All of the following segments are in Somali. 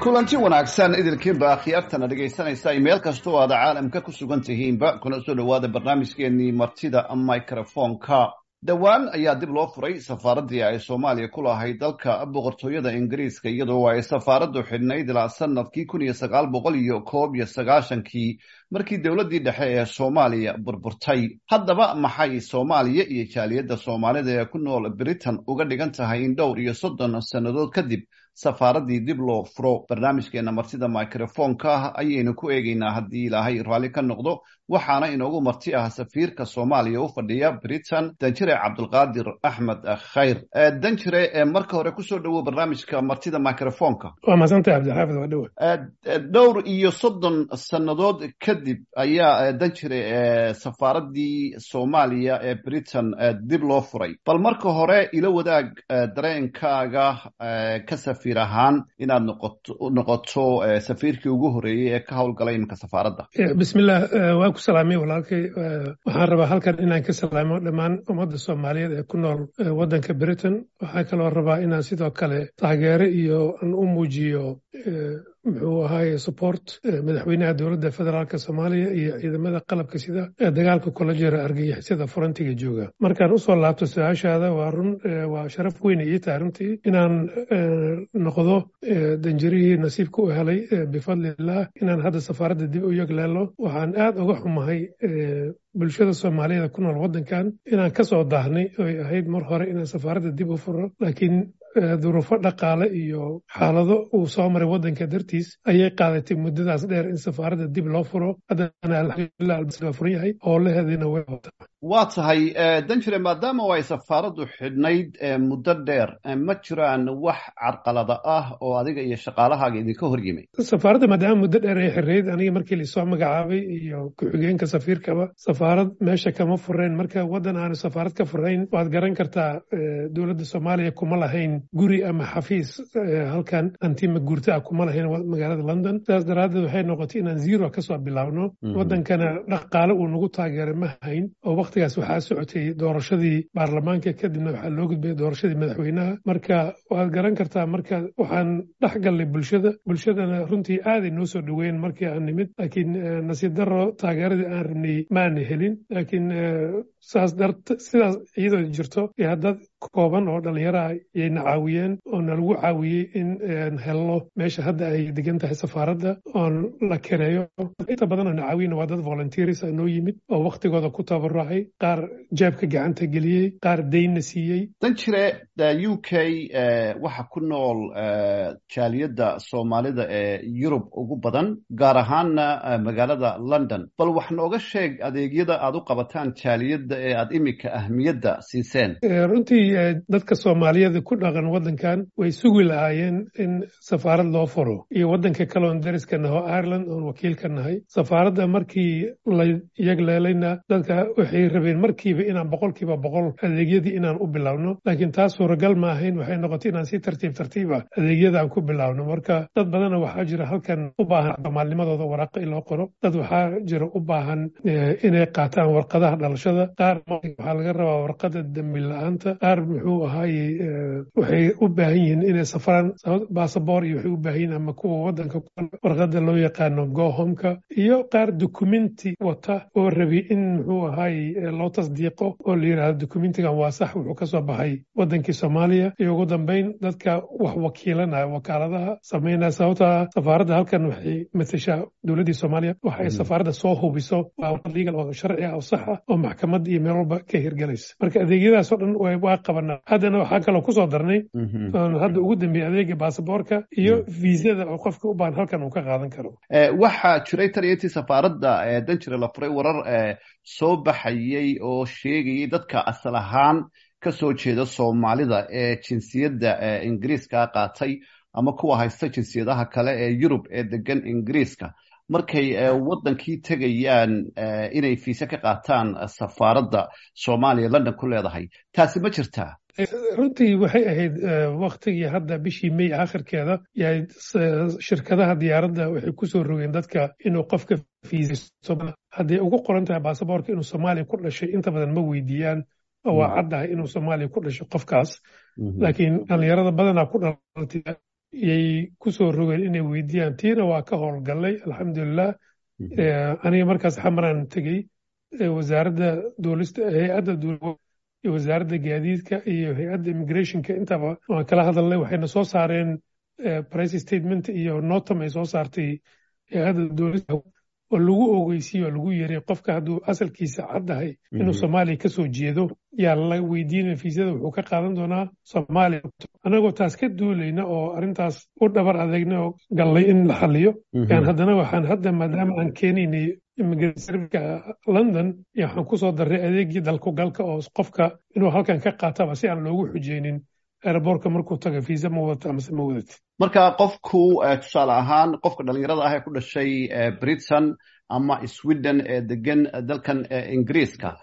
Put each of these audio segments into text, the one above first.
kulanti wanaagsan idilkiinba akhyaartana dhegaysanaysa meel kastoo aad caalamka ku sugan tihiinba kuna soo dhowaada barnaamijkeenii martida microfonka dhowaan ayaa dib loo furay safaaraddii ay soomaaliya ku lahayd dalka boqortooyada ingiriiska iyadoo ay safaaraddu xidhnayd ilaa sanadkii kun iyo sagaal boqol iyo koob iyo sagaashankii markii dowladdii dhexe ee soomaaliya burburtay haddaba maxay soomaaliya iyo jaaliyadda soomaalida ee ku nool britain uga dhigan tahay in dhowr iyo soddon sannadood kadib safaaraddii dib loo furo barnaamijkeena martida microfonka ah ayaynu ku eegaynaa haddii ilaahay raalli ka noqdo waxaana inoogu marti ah safiirka soomaaliya u fadhiya britain danjire cabdulqaadir axmed khayr danjire marka hore kusoo dhowow barnaamijka martida microfonka waa maasantay cabdixaafid waa dhowa dhowr iyo soddon sannadood kadib ayaa danjire safaaraddii soomaaliya ee britain dib loo furay bal marka hore ila wadaag dareenkaaga ka safiir ahaan inaad noqoto noqoto safiirkii ugu horreeyey ee ka howlgalay iminka safaaradda bismillah waa ku salaamay walaalkay waxaan rabaa halkan inaan ka salaamo dhammaan ummadda soomaaliyeed ee ku nool waddanka britain waxaa kaloo rabaa inaan sidoo kale taageero iyo aan u muujiyo muxuu ahaaye support madaxweynaha dowladda federaalk soomaaliya iyo ciidamada qalabka sida ee dagaalka kula jira argagixisada furantiga jooga markaan usoo laabto su-aashaada waa run waa sharaf weyne ii tahay runtii inaan noqdo danjirihii nasiibka u helay bifadliillah inaan hadda safaaradda dib u yegleelo waxaan aad uga xumahay bulshada soomaaliyeed ku nool waddankan inaan ka soo daahnay oy ahayd mar hore inaan safaaradda dib u furo laakiin duruufo dhaqaale iyo xaalado uu soo maray waddanka dartiis ayay qaadatay muddadaas dheer in safaaradda dib loo furo haddana alxamdulilah albaa furan yahay howlaheediina way wataa waa tahay danjire maadaama ay safaaraddu xidhnayd muddo dheer ma jiraan wax carqalada ah oo adiga iyo shaqaalahaaga idinka hor yimay safaaradda maadaama muddo dheer ay xirrayd aniga markii laisoo magacaabay iyo ku-xigeenka safiirkaba safaarad meesha kama furayn marka waddan aanu safaarad ka furayn waad garan kartaa dowladda soomaaliya kuma lahayn guri ama xafiis halkan antima guurta ah kuma lahayn magaalada london sidaas daraaddeed waxay noqotay inaan zero kasoo bilaabno waddankana dhaqaale uu nagu taageeray ma hayn oo waktigaas waxaa socotay doorashadii baarlamaanka kadibna waxaa loo gudbayay doorashadii madaxweynaha marka waad garan kartaa marka waxaan dhex gallay bulshada bulshadana runtii aaday noo soo dhoweyn markii aan nimid laakiin nasiib daro taageeradii aan rabnay maana helin laakiin saas dart sidaas iyadoo jirto ee dad kooban oo dhallinyaraha yayna caawiyeen oo nalagu caawiyey in helno meesha hadda ay degan tahay safaaradda oon la kereeyo inta badan oo na caawiyena waa dad volunteers a noo yimid oo waktigooda ku tabarucay qaar jeebka gacanta geliyey qaar daynna siiyey danjire u k waxa ku nool jaaliyadda soomaalida ee yurub ugu badan gaar ahaanna magaalada london bal wax nooga sheeg adeegyada aad u qabataan jaaliyadda ee aad iminka ahmiyadda siiseen runtii dadka soomaaliyeed ku dhaqan waddankan way sugi lahaayeen in safaarad loo furo iyo waddanka kale oon dariska naho ireland oon wakiil ka nahay safaaradda markii la yagleelayna dadka waxay rabeen markiiba inaan boqolkiiba boqol adeegyadii inaan u bilaabno laakiin taas suuragal ma ahayn waxay noqotay inaan si tartiib tartiiba adeegyadaan ku bilaabno marka dad badana waxaa jira halkan u baahan soomaalnimadooda waraaqo in loo qoro dad waxaa jira u baahan inay qaataan warqadaha dhalashada qaar waxaa laga rabaa warqada dembi la-aanta qaar muxuu ahaaye waxay u baahan yihiin inay safraan basaboor iyo waxay u baahan yihiin ama kuwa waddanka warqada loo yaqaano gohomka iyo qaar dokumenti wata oo rabi in muxuu ahaaye loo tasdiiqo oo la yidhahdo dokumentigan waa sax wuxuu ka soo baxay waddankii soomaaliya iyo ugu dambeyn dadka wax wakiilanaya wakaaladaha sameynaya sababtaa safaaradda halkan waxay matashaa dowladdii soomaaliya waxa ay safaaradda soo hubiso waa legal oo sharci ah oo sax ah oo maxkamad iyo meel walba ka hirgelaysa marka adeegyadaas oo dhan waa qabanaa haddana waxaa kaloo kusoo darnay oon hadda ugu dambeeyey adeega baasaboorka iyo viisada oo qofka u baahan halkan uu ka qaadan karo waxaa jiray taliyatii safaaradda danjire la furay warar soo baxayey oo sheegayay dadka asal ahaan ka soo jeeda soomaalida ee jinsiyadda ingiriiska qaatay ama kuwa haysta jinsiyadaha kale ee yurub ee degan ingiriiska markay waddankii tegayaan inay fiise ka qaataan safaaradda soomaaliya london ku leedahay taasi ma jirtaa runtii waxay ahayd waktigii hadda bishii may akhirkeeda yahay shirkadaha diyaaradda waxay kusoo rogeen dadka inuu qofka fiiso hadday ugu qoran tahay baasaboorka inuu soomaaliya ku dhashay inta badan ma weydiiyaan waa caddahay inuu soomaaliya ku dhasho qofkaas laakiin dhallinyarada badanaa ku dhalatay yay ku soo rogeen inay weydiiyaan tiina waa ka howlgallay alxamdulilah aniga markaas xamaraan tegey wasaaradda duulista hay-adda duul iyo wasaaradda gaadiidka iyo hay-adda immigrationka intaba waan kala hadalnay waxayna soo saareen price statement iyo notam ay soo saartay hay-adda duulista oo lagu ogeysiye oo lagu yeray qofka hadduu asalkiisa caddahay inuu soomaaliya ka soo jeedo yaa la weydiinaya fiisada wuxuu ka qaadan doonaa soomaaliya annagoo taas ka duulayna oo arrintaas u dhabar adeegna oo gallay in la xaliyo yaan haddana waxaan hadda maadaama aan keenaynay immigrationka london waxaan ku soo darray adeegii dalku galka oo qofka inuu halkan ka qaataba si aan loogu xujeynin airbortka markuu taga fiisa ma wadata amase ma wadati marka qofku tusaale ahaan qofka dhalinyarada ah ee ku dhashay britain ama sweden ee degan dalkan ingiriiska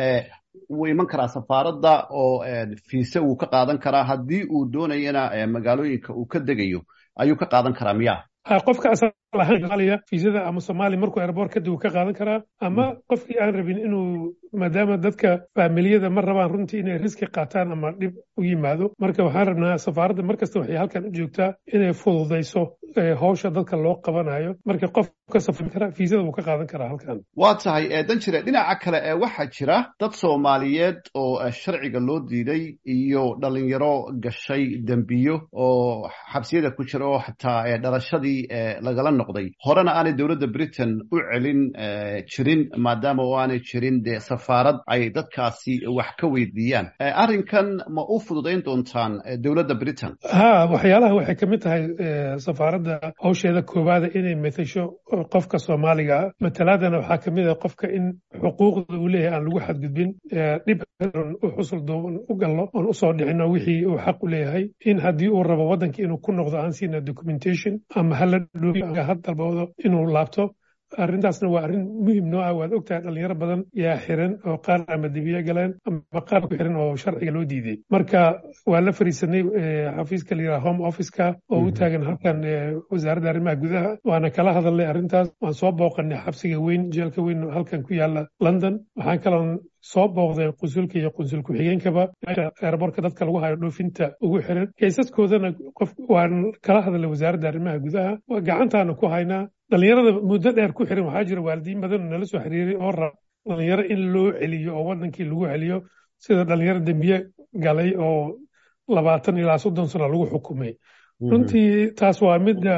wuu iman karaa safaaradda oo fiise wuu ka qaadan karaa haddii uu doonayana magaalooyinka uu ka degayo ayuu ka qaadan karaa miya qofka asal ahaan soomaaliya fiisada ama soomaaliya markuu airboort kadib uu ka qaadan karaa ama qofkii aan rabin inuu maadaama dadka faamiliyada ma rabaan runtii inay riski qaataan ama dhib u yimaado marka waxaan rabnaa safaaradda markasta waxay halkan u joogtaa inay fududayso howsha dadka loo qabanayo marka qof ka safri kara fiisada wuu ka qaadan karaa halkan waa tahay danjire dhinaca kale waxaa jira dad soomaaliyeed oo sharciga loo diiday iyo dhalinyaro gashay dembiyo oo xabsiyada ku jira oo xataa dhalashadii lagala noqday horena aanay dowladda britain u celin jirin maadaama oo aanay jirin dee safaarad ay dadkaasi wax ka weydiiyaan arrinkan ma u fududayn doontaan dowladda britain ha waxyaalaha waxay ka mid tahay safaaradda hawsheeda koowaada inay matasho qofka soomaaliga ah matalaadana waxaa ka mid ah qofka in xuquuqda uu leeyahay aan lagu xadgudbin dhib u xusul duuban u galno oon usoo dhicino wixii uu xaq u leeyahay in haddii uu rabo waddanka inuu ku noqdo aan siina documentation ama hala dhoofiyo had dalboodo inuu laabto arrintaasna waa arrin muhim noo ah waad ogtahay dhalinyaro badan yaa xiran oo qaar ama debiye galeen ama qaar ku xiran oo sharciga loo diiday marka waa la fariisanay xafiiska la yidhaha home officeka oo u taagan halkan wasaaradda arrimaha gudaha waana kala hadalnay arrintaas waan soo booqanay xabsiga weyn jeelka weyn halkan ku yaala london waxaan kaloon soo booqdeen qunsulka iyo qunsul ku-xigeenkaba meesha eerborka dadka lagu hayo dhoofinta ugu xiran kaysaskoodana qof waan kala hadalnay wasaaradda arrimaha gudaha gacantaana ku haynaa dhalinyarada muddo dheer ku xiran waxaa jira waalidiin badan oo nala soo xiriiray oo rab dhalinyaro in loo celiyo oo waddankii lagu celiyo sida dhalinyaro dembiye galay oo labaatan ilaa soddon sano lagu xukumay runtii taas waa midda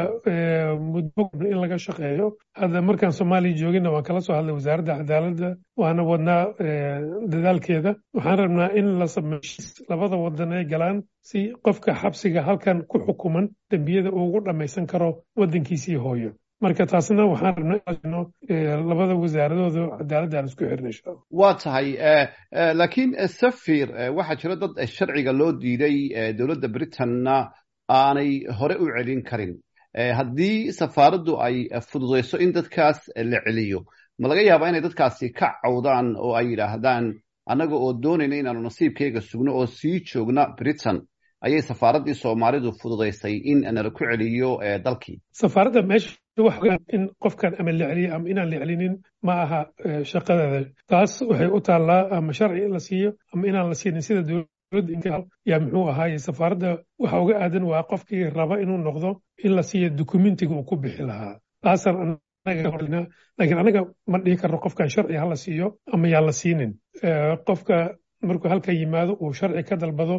muddo in laga shaqeeyo hadda markaan soomaaliya joogina waan kala soo hadlay wasaaradda cadaaladda waana wadnaa dadaalkeeda waxaan rabnaa in la sameeyo labada wadan ay galaan si qofka xabsiga halkan ku xukuman dembiyada ugu dhammaysan karo waddankiisii hooyo marka taasna waxaan rabnaa labada wasaaradooda cadaaladda aan isku xirna insha allah waa tahay laakiin safir waxaa jira dad sharciga loo diiday dowladda britanna aanay hore u celin karin haddii safaaraddu ay fududayso in dadkaas la celiyo ma laga yaabaa inay dadkaasi ka cawdaan oo ay yidhaahdaan annaga oo doonayna inaanu nasiibkayga sugno oo sii joogna britain ayay safaaraddii soomaalidu fududaysay in nala ku celiyo dalkii safaaradda meesha in qofkan ama la celiyo ama inaan la celinin ma aha shaqadeeda taas waxay u taallaa ama sharci in la siiyo ama inaan la siinin sida yaa muxuu ahaaye safaaradda waxa uga aadan waa qofkii raba inuu noqdo in la siiyo dokumentiga uu ku bixi lahaa taasaan laakiin anaga ma dhihi karno qofkan sharci hala siiyo ama yaan la siinin qofka markuu halka yimaado uu sharci ka dalbado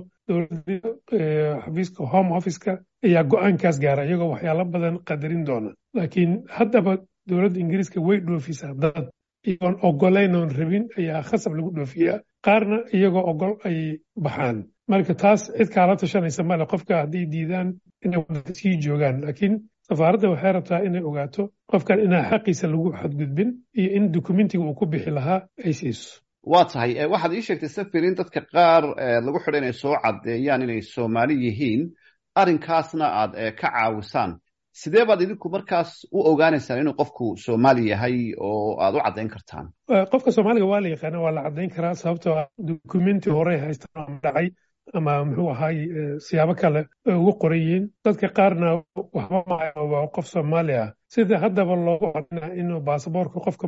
xafiiska home officeka ayaa go-aankaas gaara iyagoo waxyaalo badan qadarin doona laakiin haddaba dowladda ingiriiska way dhoofisaa dad iyagoon ogolayn oon rabin ayaa khasab lagu dhoofiyaa qaarna iyagoo ogol ay baxaan marka taas cid kaala tashanaysa male qofka hadday diidaan inay waddanka sii joogaan laakiin safaaradda waxay rabtaa inay ogaato qofkan inaan xaqiisa lagu xadgudbin iyo in dokumentiga uu ku bixi lahaa ay siiso waa tahay waxaad ii sheegtay safir in dadka qaar lagu xidha inay soo caddeeyaan inay soomaali yihiin arrinkaasna aad ka caawisaan sidee baad idinku markaas u ogaanaysaan inuu qofku soomaali yahay oo aad u caddayn kartaan qofka soomaaliga waa la yaqaana waa la caddayn karaa sababtoo ah dokumenti horey haystaan ama dhacay ama muxuu ahaay siyaabo kale ay ugu qoran yihiin dadka qaarna waxba maayo waa qof soomaali ah sida haddaba loogu cadinaa inuu baasaboorka qofka markuu qaadanaa inuu soomaali yahay in kale qofka safaaraddu imaana interviewa laga qaadaya interviewga markuu yimaado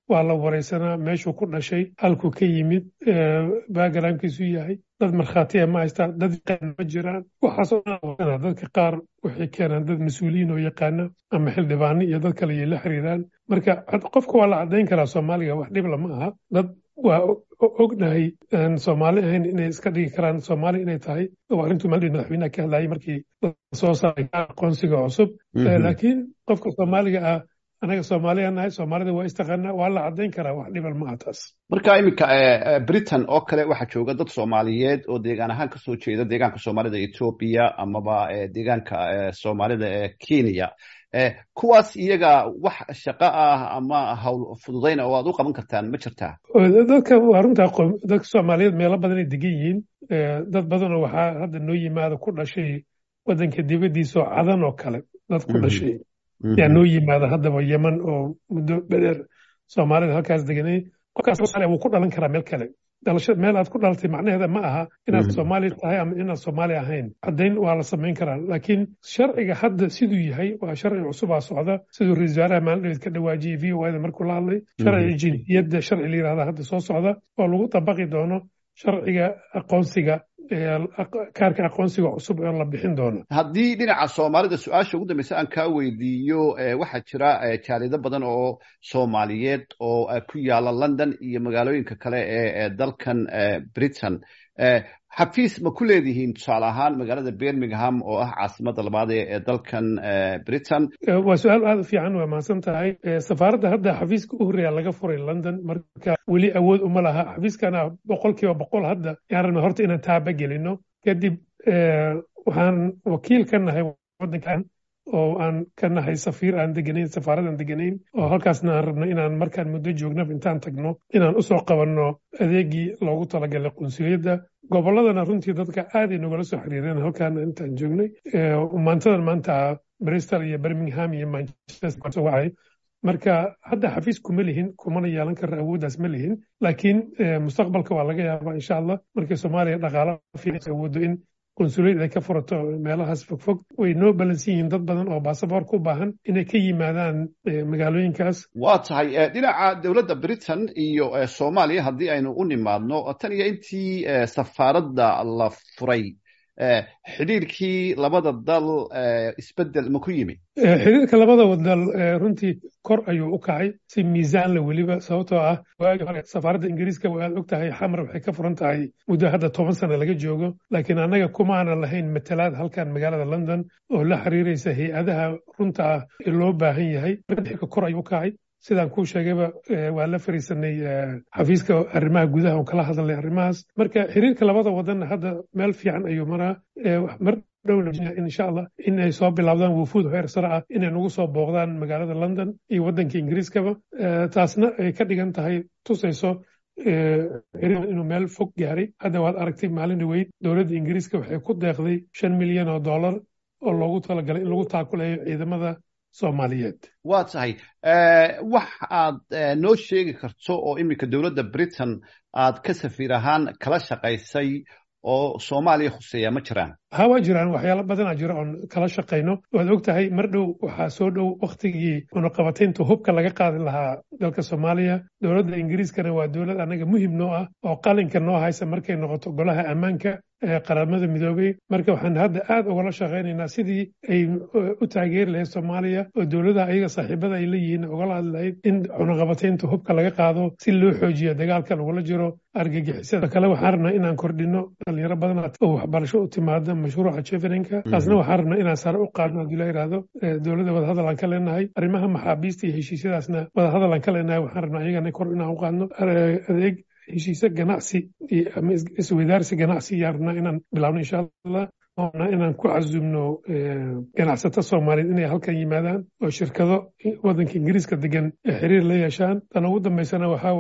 waa la waraysanaa meeshuu ku dhashay halkuu ka yimid backgroundkiisu yahay dad markhaatiya ma haystaan dad yaqaan ma jiraan waxaasoo dhan dadka qaar waxay keenaan dad mas-uuliyiin oo yaqaana ama xildhibaano iyo dad kale iyo la xiriiraan marka qofka waa la caddayn karaa soomaaliga wax dhibla ma aha dad waa ognahay aan soomaali ahayn inay iska dhigi karaan soomaali inay tahay oo arrintuu maldhin madaxweynaha ka hadlayay markii soo saaray aqoonsiga cusub laakiin qofka soomaaliga ah anaga soomaaliya nahay soomaalida waa istaqaanaa waa la caddayn karaa wax dhibal ma aha taas marka iminka britain oo kale waxaa jooga dad soomaaliyeed oo deegaan ahaan kasoo jeeda deegaanka soomaalida etoobiya amaba deegaanka soomaalida ee kenya kuwaas iyaga wax shaqo ah ama hawl fududayna oo aad u qaban kartaan ma jirtaa dadka waa runtaa dadka soomaaliyeed meelo badan ay degan yihiin dad badanoo waxaa hadda noo yimaada ku dhashay waddanka dibaddiisa oo cadan oo kale dad ku dhashay yaa noo yimaada haddaba yeman oo muddo bedheer soomaalida halkaas deganay qofkaas soomaaliya wuu ku dhalan karaa meel kale dhalasho meel aad ku dhalatay macnaheeda ma aha inaad soomaali tahay ama inaad soomaali ahayn caddayn waa la samayn karaa laakiin sharciga hadda siduu yahay waa sharci cusubaa socda siduu ra-isul wasaaraha maalin ka dhawaajiyey v o ida markuu la hadlay sharciga jinsiyadda sharci la yirahda hadda soo socda oo lagu dabaqi doono sharciga aqoonsiga kaarka aqoonsiga cusub oo la bixin doono haddii dhinaca soomaalida su-aasha ugu dambeysa aan kaa weydiiyo waxaa jira jaalido badan oo soomaaliyeed oo ku yaala london iyo magaalooyinka kale ee dalkan britain xafiis ma ku leedihiin tusaale ahaan magaalada birmingham oo ah caasimadda labaad ee dalkan britain waa su-aal aada u fiican waa mahadsan tahay safaaradda hadda xafiiska u horreeya laga furay london marka weli awood uma laha xafiiskana boqol kiiba boqol hadda yaan rabna horta inaan taaba gelino kadib waxaan wakiil ka nahay waddankan oo aan ka nahay safiir aan deganayn safaarad aan deganayn oo halkaasna aan rabno inaan markaan muddo joognaba intaan tagno inaan usoo qabanno adeegii loogu talagalay qunsuliyadda gobolladana runtii dadka aaday nogala soo xiriireen halkaana intaan joognay maantadan maanta bristol iyo birmingham iyo manchester wacay marka hadda xafiis kuma lihin kumana yeelan kara awooddaas ma lihin laakiin mustaqbalka waa laga yaabaa insha allah markii soomaaliya dhaqaala fiican awooddo in qunsuliyad ay ka furato meelahaas fogfog way noo balansan yihiin dad badan oo baasaboorka u baahan inay ka yimaadaan magaalooyinkaas waa tahay dhinaca dowladda britain iyo soomaaliya haddii aynu u nimaadno tan iyo intii safaaradda la furay xidhiirkii labada dal isbedel ma ku yimi xiriirka labada wadal runtii kor ayuu u kacay si miisaanla weliba sababtoo ah waagii hore safaaradda ingiriiska aad og tahay xamar waxay ka furan tahay muddo hadda toban sano laga joogo laakiin annaga kumaanan lahayn matalaad halkan magaalada london oo la xiriiraysa hay-adaha runta ah ee loo baahan yahay xirka kor ayuu u kacay sidaan kuu sheegayba waa la fariisanay xafiiska arrimaha gudaha oo kala hadalnay arrimahaas marka xiriirka labada wadanna hadda meel fiican ayuu maraa mar dhowna insha allah in ay soo bilaabdaan wufuud heer sare ah inay nagu soo booqdaan magaalada london iyo waddanka ingiriiskaba taasna ay ka dhigan tahay tusayso inuu meel fog gaaray hadda waad aragtay maalin dhaweyd dowladda ingiriiska waxay ku deeqday shan milyan oo dollar oo loogu talagalay in lagu taakulayo ciidamada soomaaliyeed waa tahay wax aad noo sheegi karto oo iminka dowladda britain aad ka safiir ahaan kala shaqaysay oo soomaaliya khuseeya ma jiraan ha waa jiraan waxyaalo badanaa jira oon kala shaqayno waad og tahay mar dhow waxaa soo dhow wakhtigii cunaqabataynta hubka laga qaadi lahaa dalka soomaaliya dowladda ingiriiskana waa dowlad annaga muhim noo ah oo qalinka noo haysa markay noqoto golaha ammaanka ee qaramada midoobay marka waxaan hadda aad ugala shaqaynaynaa sidii ay u taageeri lahayd soomaaliya oo dowladaha ayaga saaxiibada ay leeyihiin ugala hadli lahayd in cunaqabataynta hubka laga qaado si loo xoojiyo dagaalka lagula jiro argagixisada kale waxaan rabnaa inaan kordhino dhalinyaro badan oo waxbarasho u timaada mashruuca jeveninka taasna waxaan rabnaa inaan sare u qaadno haddii la yidhaahdo dowladda wadahadal aan ka leenahay arrimaha maxaabiista iyo heshiisyadaasna wadahadal aan ka leenahay waxaan rabnaa iyagana kor inaan u qaadno adeeg heshiise ganacsi ama isweydaarsi ganacsi ayaan rabnaa inaan bilaabno insha allah inaan ku casumno ganacsato soomaaliyeed inay halkan yimaadaan oo shirkado waddanka ingiriiska degan ee xiriir la yeeshaan tan ugu dambaysana waxaa waaye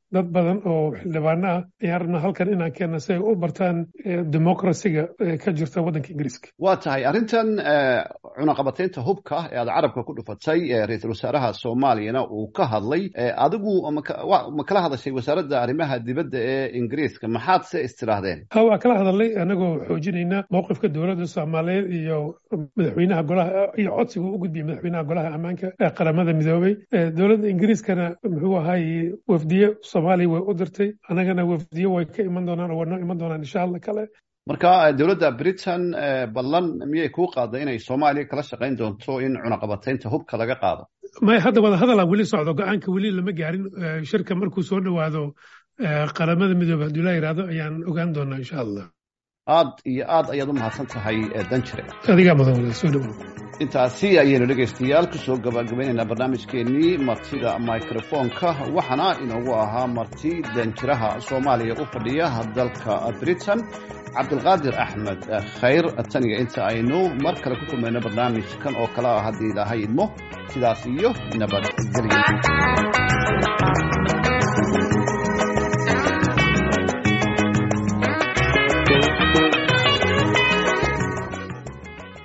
dad badan oo xildhibaano ah ayaan rabnaa halkan inaan keenna si ay u bartaan democracyga ka jirta waddanka ingiriiska waa tahay arrintan cunaqabataynta hubka ee aad carabka ku dhufatay ra-iisul wasaaraha soomaaliyana uu ka hadlay adigu ma kala hadashay wasaaradda arrimaha dibadda ee ingiriiska maxaad se istidhaahdeen ha waa kala hadalnay anagoo xoojinayna mowqifka dowladda soomaaliyeed iyo madaxweynaha golaha iyo codsiga u gudbiyay madaxweynaha golaha ammaanka ee qaramada midoobay dowladda ingiriiskana muxuu ahaay wafdiye soomaaliya way u dirtay annagana wafdiye way ka iman doonaan oo wanoo iman doonaan insha allah kale marka dowladda britain ballan miyay kuu qaaday inay soomaaliya kala shaqayn doonto in cunaqabataynta hubka laga qaado may hadda wada hadalaa weli socdo go-aanka weli lama gaarin shirka markuu soo dhowaado qaramada midoobe hadduu la yidhaahdo ayaan ogaan doonaa insha allah aad iyo aad ayaad u mahadsan tahay danjire adigaa mudan soo dhawow intaasi ayaynu dhegaystayaal kusoo gabagabaynaynaa barnaamijkeenii martida microfonka waxaana inoogu ahaa marti danjiraha soomaaliya u fadhiya dalka britain cabdulqaadir axmed khayr taniga inta aynu mar kale ku kulmayno barnaamijkan oo kale ah haddii ilaahay idmo sidaas iyo nabadgelyo